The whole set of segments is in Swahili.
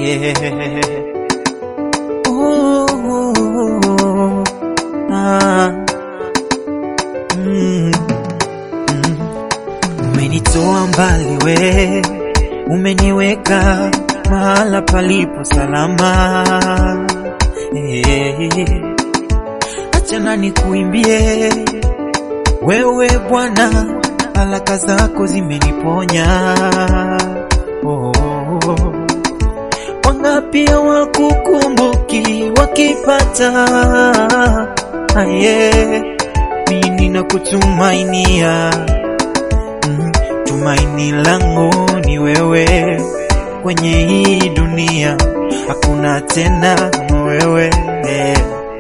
yeah. Ooh, ah, mm, mm. Umenitoa mbali we, umeniweka mahala palipo salama yeah. Achana nikuimbie wewe Bwana, baraka zako zimeniponya oh. Wangapi hawakukumbuki wakipata aye, mimi nakutumainia mm, tumaini langu ni wewe kwenye hii dunia, hakuna tena kama wewe mm,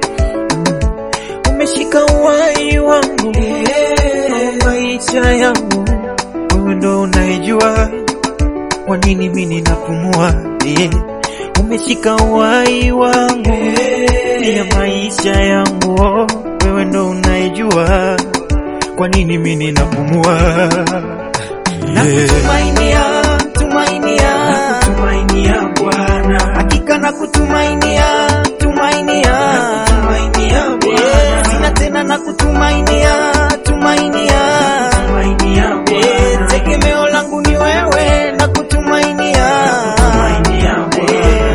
umeshika uhai wangu maisha yangu, wewe ndo unaijua kwa nini mimi ninapumua yeah. Umeshika uhai wangu ya maisha yangu, oh, wewe ndo unaijua kwa nini mimi ninapumua Nakutumainia, tumainia, nakutumainia Bwana, hakika nakutumainia, tumainia, nakutumainia Bwana, sina tena nakutumainia, tumainia, nakutumainia Bwana, tegemeo langu ni wewe, nakutumainia, nakutumainia Bwana.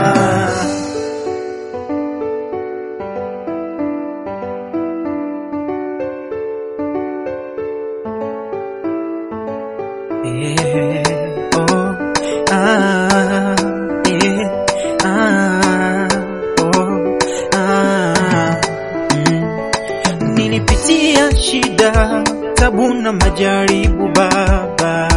Yeah, oh, ah, yeah, ah, oh, ah, mm. Nilipitia shida, tabu na majaribu Baba,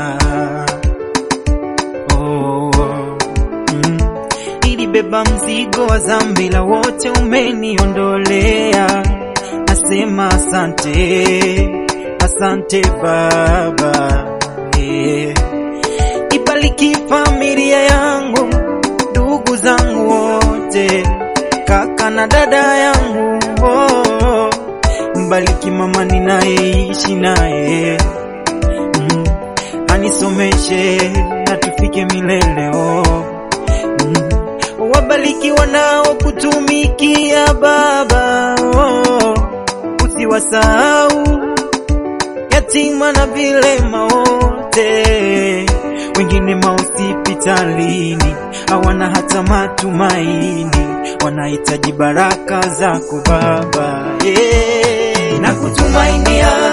oh, mm. Nilibeba mzigo wa dhambi la wote umeniondolea, nasema asante, asante Baba yeah. Ibariki familia yangu, ndugu zangu wote, kaka na dada yangu oh. Mbariki mama ninayeishi naye mm. Anisomeshe na tufike milele oh. mm. Wabariki wanaokutumikia Baba oh. Usiwasahau yatima na vilema wote, wengine mahospitalini hawana hata matumaini, wanahitaji baraka zako Baba yeah. Nakutumainia,